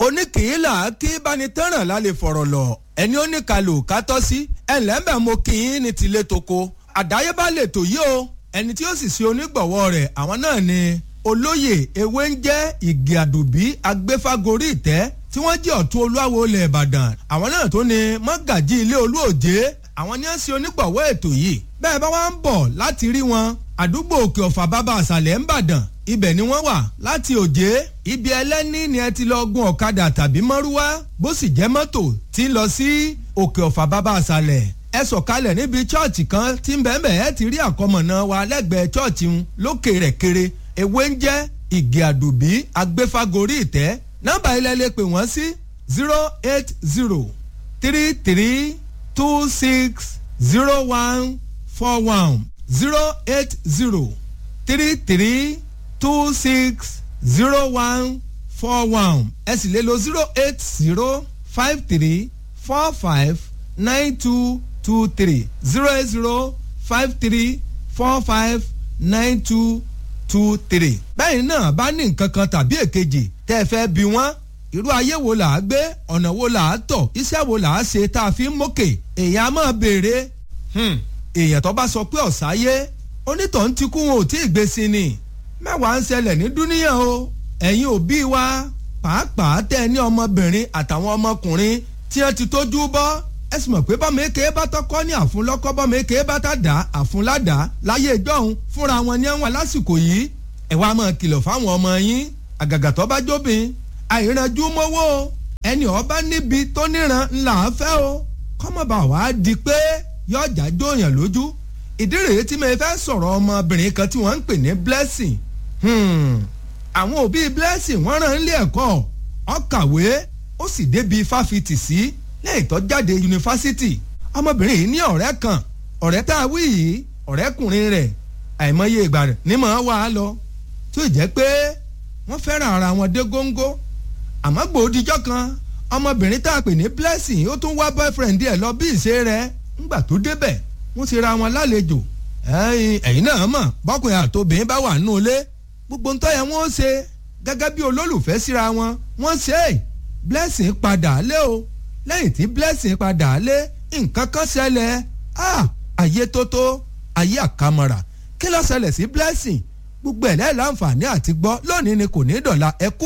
oníkìílà kí bánitẹ́ràn lálẹ́ fọ̀rọ̀ lọ ẹni ó ní kalò kátọ́ sí ẹ̀lẹ́mbẹ̀ mo kì í ní tilé toko àdáyébá lè tò yí o ẹni tí ó sì ṣe onígbọ̀wọ́ rẹ̀ àwọn náà ni olóyè ewé ń jẹ́ ìgè àdùbí agbéfágorí ìtẹ́ tí wọ́n jẹ́ ọ̀tún olúwawo ilẹ̀ ìbàdàn àwọn náà tó ni mọ́gàjí ilé olúòjé àwọn ni ó ń ṣe onígbọ̀wọ́ ètò yìí bẹ́ẹ̀ bá wá ń bọ̀ láti rí wọn àdúgbò òkè ọ̀fà bàbá àṣàlẹ̀ ń bàdàn ibẹ̀ ni wọ́n wà láti òjé ibi ẹlẹ́ni ni ẹ ti lọ gun ọ̀kadà tàbí mọ́rúwá bó sì jẹ́ mọ́tò tí ń lọ sí òkè ọ̀fà bàbá àṣàlẹ̀ ẹ sọ̀kalẹ̀ níbi chọ́ọ̀chì kan tí ń bẹ́ẹ̀ ẹ ti rí àkọmọ̀nà wa lẹ́gbẹ̀ẹ́ chọ́ọ̀chì ń lókè rẹ̀ kéré ewé ń jẹ́ ìgè àdùbí agbéfágorí ìtẹ́ nọ́mbà ilẹ̀ lè pè wọ́n sí zero eight zero three three two six zero one four one zero eight zero three three two six zero one four one ẹ sì lè lo zero eight zero five three four five nine two two three zero eight zero five three four five nine two two three. bẹ́ẹ̀ náà bá ní nǹkan kan tàbí èkejì tẹ́ ẹ fẹ́ bí wọ́n irú ayé wo là á gbé ọ̀nà wo là á tọ̀ iṣẹ́ wo là á ṣe tá a fi ń mókè èèyàn á máa béèrè èèyàn tó bá sọ pé ọ̀sáyé onítọ̀hún ti kú wọn ò tí ì gbé sí ni mẹ́wàá ń ṣẹlẹ̀ ní dúníyàn o ẹ̀yin òbí wa pàápàá tẹ́ ẹ ní ọmọbìnrin àtàwọn ọmọkùnrin tí wọ́n ti tójú bọ́ ẹ sì mọ̀ pé bọ́mọ èké bá tọ́kọ́ ní àfúnlọ́kọ́ bọ́mọ èké bá tá dá àfúnládá láyé ìjọ́hun fúnra wọn ní ẹ̀wọ̀n lásìkò yìí ẹ wá máa kìlọ̀ fáwọn ọmọ yín àgàgà tó bá jóbin àìrànjú mọ́wọ́ ẹni ọba níbi tó níran ńlá fẹ́ o kọ́mọba wàá di pé yọjà jóyàn lójú ìdí rèé tí mo fẹ́ sọ̀rọ̀ ọmọbìnrin kan tí wọ́n ń pè ní blessing àwọn òbí blessing wọ́n rán ilé ẹ̀kọ́ ó kàwé ó sì débi fáfitì sí lẹ́yìn tó jáde yunifásitì ọmọbìnrin yìí ní ọ̀rẹ́ kan ọ̀rẹ́ tá a wí yìí ọ̀rẹ́kùnrin rẹ̀ àìmọye ìgbà rẹ̀ ní màá wà á lọ tó jẹ́ pé wọ́n fẹ́ràn ara wọn dé góńgó àmọ́ gbòdìjọ́ kan ọmọbìnrin tá a pè ní blessing ó tún wá boyfriend ẹ̀ lọ bí ìṣe rẹ̀ ńgbà tó débẹ̀ wọ́n ti ra wọn lálejò ẹ̀yin náà mọ̀ bọ́kùnrin àtòbìnrin bá wà nínú ilé gbogbo ń tọ́ yẹn wọ́n ṣe gẹ́gẹ́ bí olólùfẹ́ síra wọn wọ́n ṣe é blessing padà lé o lẹ́yìn tí blessing padà lé nǹkan kan ṣẹlẹ̀ ayé tótó ayé àkàmọ̀rà kí ló ṣẹlẹ̀ sí blessing gbogbo ẹ̀ lẹ́yìn láǹfààní àti gbọ́ lónìí ni kò ní dọ̀la ẹ kú